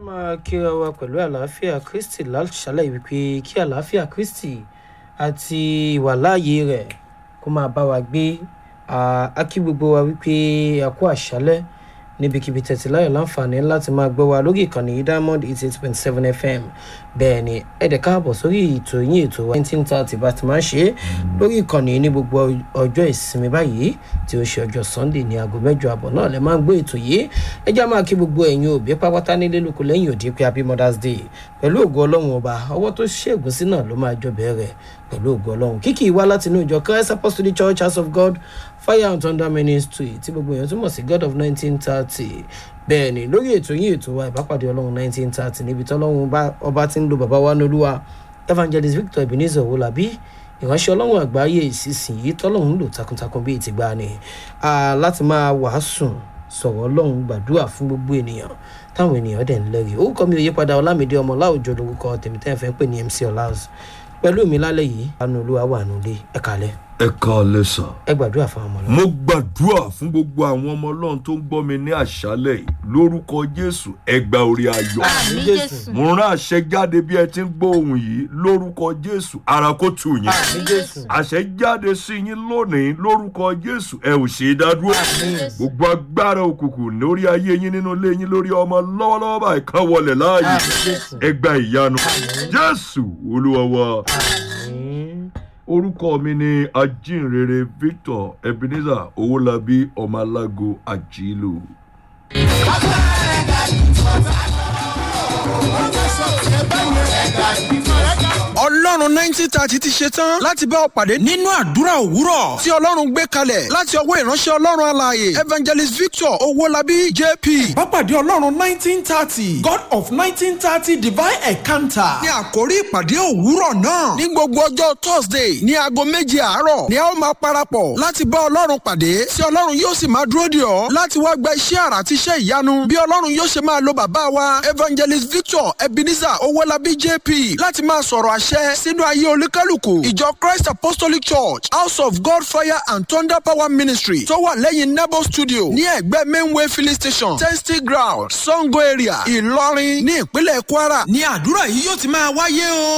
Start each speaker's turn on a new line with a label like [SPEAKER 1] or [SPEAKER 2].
[SPEAKER 1] máa kíra wa pẹ̀lú àlàáfíà kristi láṣálẹ̀ wípé kí àlàáfíà kristi àti ìwàláàyè rẹ̀ kó máa bá wa gbé a kí gbogbo wa wípé a kú àṣálẹ̀ níbikíbi tẹ̀tí láyọ̀ láǹfààní láti máa gbọ́ wa lórí ìkànnì yìí diamond eighty eight point seven fm bẹ́ẹ̀ ni ẹ̀dẹ̀ káàbọ̀ sórí ètò yín ètò wa nineteen thirty bá ti máa ń ṣe é lórí ìkànnì yìí ní gbogbo ọjọ́ ìsinmi báyìí tí ó ṣe ọjọ́ sunday ní aago mẹ́jọ àbọ̀ náà lẹ́ máa ń gbé ètò yìí ẹ já máa kí gbogbo ẹ̀yin òbí pápátá nílé lóko lẹ́yìn òde pé happy mothers day pẹ̀lú ògo ọlọ́run ọba ọwọ́ tó ṣègùn sí náà ló máa jọ bẹ̀rẹ̀ pẹ̀lú ògo ọlọ́run kíkì wá láti inú ìjọ christ apostolic church house of god fire and thunder ministry tí gbogbo èèyàn túmọ̀ sí god of nineteen thirty bẹ́ẹ̀ ni lórí ètò yín ètò wa ìbápàdé ọlọ́run nineteen thirty níbi tọ́lọ́run ọba ti ń lo bàbá wa nolúwa evangelist victor ebenezer owolabi ìránṣẹ́ ọlọ́run àgbáyé ìsinsìnyí tọ́lọ́run ń lò takuntakun bíi ti gbà ni láti máa wàásùn sọ̀rọ̀ ọlọ́run gbàdúrà fún gbogbo ènìyàn táwọn ènìyàn dẹ̀ ń lẹ́rìí orúkọ mi ò yípadà ọlámídé ọmọ láwùjọ lórúkọ tèmítẹ́ fẹ́ pè ní mc ọláz pẹ̀lú mi lálẹ́ yìí anu olúwa wà nílé ẹ̀ka lẹ́
[SPEAKER 2] ẹ káalẹ́ sà.
[SPEAKER 1] ẹ gbàdúrà fún ọmọ ọlọ́run.
[SPEAKER 2] mo gbàdúrà fún gbogbo àwọn ọmọ ọlọ́run tó ń gbọ́ mi ní àṣálẹ̀ yìí lórúkọ jésù ẹ gba orí ayọ̀.
[SPEAKER 1] àmì jésù
[SPEAKER 2] mo rán àṣẹ jáde bí ẹ ti ń gbọ́ ohun yìí lórúkọ jésù ara kó tù yín.
[SPEAKER 1] àmì jésù
[SPEAKER 2] àṣẹ jáde sí yín lónìí lórúkọ jésù ẹ ò ṣe é dádúró. gbogbo agbára òkùnkùn lórí ayé yín nínú ilé yín lórí ọmọ lọ́wọ́lọ́wọ́ báyìí kan wọlé láàyè
[SPEAKER 1] àmì jésù
[SPEAKER 2] ẹ gba ìyanu jésù olúwa wa
[SPEAKER 1] àmì
[SPEAKER 2] orúkọ mi ni ajínrere victor ebenezer owólabí ọmọlágo àjílù.
[SPEAKER 3] ọlọ́run nineteen thirty ti ṣe tán láti bá ọ pàdé nínú àdúrà òwúrọ̀ tí ọlọ́run gbé kalẹ̀ láti ọwọ́ ìránṣẹ́ ọlọ́run alààyè evangelist victor owólabí jp.
[SPEAKER 4] Bápàdé Ọlọ́run nineteen thirty God of nineteen thirty divine encounter.
[SPEAKER 3] ní àkórí ìpàdé òwúrọ̀ náà ní gbogbo ọjọ́ thursday ní aago méje àárọ̀ ni a ó máa parapọ̀ láti bá ọlọ́run pàdé tí ọlọ́run yóò sì máa dúró dè ọ́ láti wá gba iṣẹ́ àrà àti iṣẹ́ ìyanu bí ọlọ́run yóò ṣe máa lo bàbá wa evangelist victor ebenezer owólabí jp láti máa sọ̀rọ̀ àṣẹ sínú ayé olúkálùkù ìjọ christ apostolic church house of god fire and thunder power ministry tó wà lẹ́yìn nebo studio ní ẹ̀gbẹ́ mainway filling station testing ground sango area ìlọrin ní ìpínlẹ̀ kwara ní àdúrà yìí yóò ti máa wáyé o.